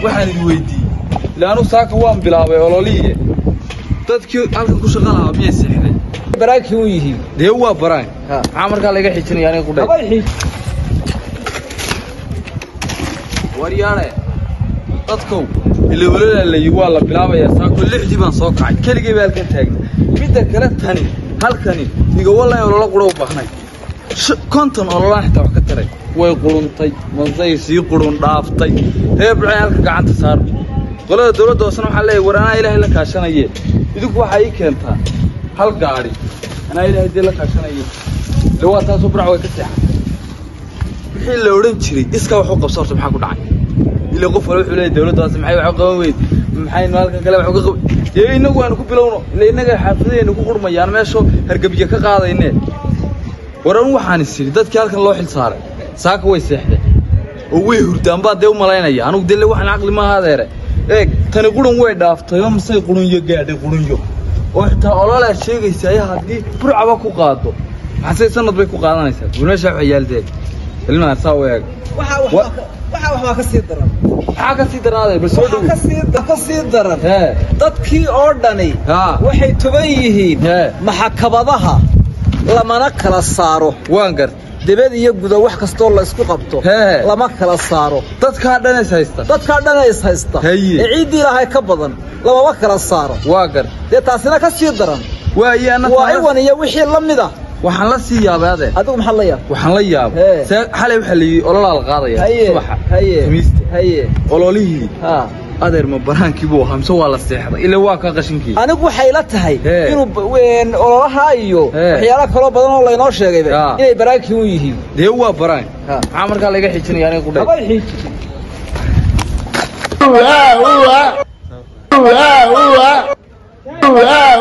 waxaan idin weydiiyey ilaa anu saaka waan bilaabay ololiiye dadkii halkan ku shaqa lahaa miyay seexdeen baraakii u yihiin dee waa baraan Ha. maxaa markaa laga xijinaya aniga qudhay habay xiij waryaane dadkow ila walalaalayi waa la bilaabayaa saako lixdii baan soo kacay keligay baa halkan taagna midda kale tani halkani igawalla in olola qura u baahnay Sh- konton ololaan xitaa wax ka taray way quruntay masay sii qurun dhaaftay reebcay halka gacanta saar qolada dowladda hoosena waxaa leeyahay war anaa ilaahay la kaashanaye idinku waxaa ii keentaa hal gaadhi anaa ilaahay dee la kaashanaye de waa taasoo burac way ka seexan wixii la odhan jiray iskaa wax u qabso horta maxaa ku dhacay ila qof wala wuxuu leeyahay dawladdaasi maxay wax u qaban weyd maxaynu halkan kale wax uga qaban dee innagu aanu ku bilowno ila innaga xaafadaheennu ku qurmayaan meeshoo hargebye ka qaadayne war anu waxaan is idhi dadkii halkan loo xil saaray saaka way seexdeen oo way hurdaan baa dee u malaynaya anugu dee le waxaan caqli maaha adeere eeg tani qurun way dhaaftay oo masay qurunyo gaadhay qurunyo oo xitaa ololaa sheegaysa ayaa haddii burcaba ku qaado maxasay sanad bay ku qaadanaysaa war meeshaa waxay yaaldeed ilmaha saa u eeg waxa Wa- wax waxa wax baa ka sii daran maxaa ka sii darnaaday bal soo waxa dhow ka sii ka sii daran hee dadkii oo dhani haa waxay tuban yihiin Hee. maxakabadaha lamana kala saaro waan gart debed iyo guda wax kastoo la isku qabto Hee. lama kala saaro dadkaa dhan is haysta dadkaa dhana is haysta Haye. ee ciiddii ilaahay ka badan lamama kala saaro waa gart dee taasina ka sii daran waaye anna waa taala- iwan iyo wixii la mid ah waxaan la sii yaabay adeer adigu maxaad la yaab waxaan la yaabay Hee. see xalay waxaa la yidhi ololaa la qaadaya haye subaxa haye khamiista haye ololihii ha adeer ma baraankii buu ahaa mise waa la seexday ila waa ka qashinkii anigu waxay la tahay Hee. inuu b- ween ololaha iyo Hee. waxyaalo kaloo badan oo laynoo sheegayba Ya. inay baraakii u yihiin dee waa baraan Ha. maxaa markaa laga xijinaya aniga qudhay habay xiij Ua, ua. Ua, ua. Ua,